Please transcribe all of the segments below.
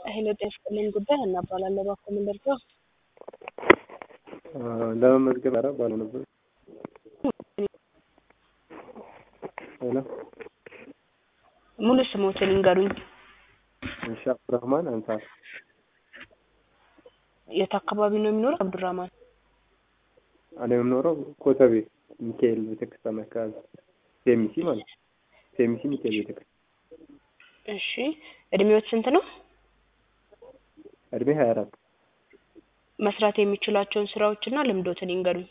ሄሎ ጤና ይስጥልኝ ጉዳይ ሀና እባላለሁ። እባክዎ ምን ልርዳዎ? ለመመዝገብ ኧረ ባለው ነበር። ሄሎ ሙሉ ስሞትን ይንገሩኝ። እሺ አብዱራህማን አንሳር የት አካባቢ ነው የሚኖረው? አብዱራህማን እኔ የምኖረው ኮተቤ ሚካኤል ቤተክርስቲያን አካባቢ ሴሚሲ ማለት ነው። ሴሚሲ ሚካኤል ቤተክርስቲያን። እሺ እድሜዎት ስንት ነው? እድሜ ሀያ አራት መስራት የሚችሏቸውን ስራዎችና ልምዶትን ይንገሩኝ።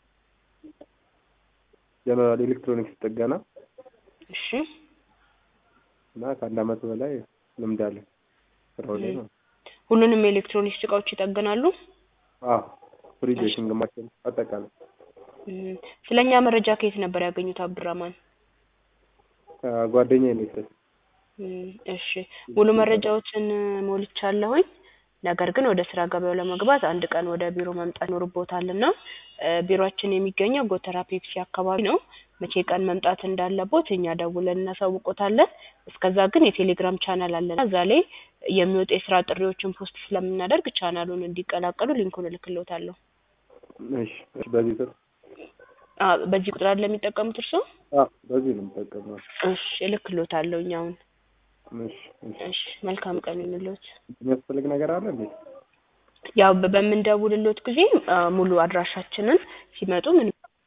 ጀነራል ኤሌክትሮኒክስ ጥገና እሺ እና ከአንድ አመት በላይ ልምድ አለ ስራው ላይ ነው። ሁሉንም የኤሌክትሮኒክስ እቃዎች ይጠግናሉ? አዎ ፍሪጅ፣ የሽንግ ማሽን አጠቃላይ እም፣ ስለ እኛ መረጃ ከየት ነበር ያገኙት አብዱራህማን? ከጓደኛዬ ነው የወሰድኩት። እም፣ እሺ ሙሉ መረጃዎችን ሞልቻለሁኝ። ነገር ግን ወደ ስራ ገበያው ለመግባት አንድ ቀን ወደ ቢሮ መምጣት ይኖርብዎታል እና እ ቢሮአችን የሚገኘው ጎተራ ፔፕሲ አካባቢ ነው። መቼ ቀን መምጣት እንዳለቦት እኛ ደውለን እናሳውቅዎታለን። እስከዛ ግን የቴሌግራም ቻናል አለን እዛ ላይ የሚወጡ የስራ ጥሪዎችን ፖስት ስለምናደርግ ቻናሉን እንዲቀላቀሉ ሊንኩን እልክልዎታለሁ። እሺ እሺ፣ በዚህ ስር አ በዚህ ቁጥር አይደል የሚጠቀሙት እርስዎ? አዎ በዚህ ነው የምጠቀመው። እሺ እልክልዎታለሁኝ አሁን። እሺ እሺ። እሺ መልካም ቀን ይሁንልዎት። የሚያስፈልግ ነገር አለ እንዴ? ያው በ- በምንደውልልዎት ጊዜ አ ሙሉ አድራሻችንን ሲመጡ ምን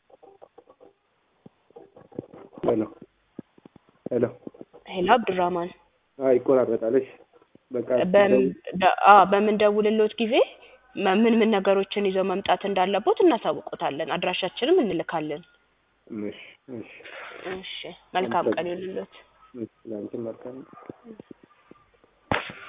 ሄሎ ሄሎ። ሄሎ አብዱራህማን አይ ይቆራረጣል። እሺ በቃ በም- ደ- አ በምንደውልልዎት ጊዜ መ- ምን ምን ነገሮችን ይዘው መምጣት እንዳለቦት እናሳውቅዎታለን። አድራሻችንም እንልካለን። እሺ እሺ እሺ መልካም ቀን ይሁንልዎት። እሺ። ለአንቺም መልካም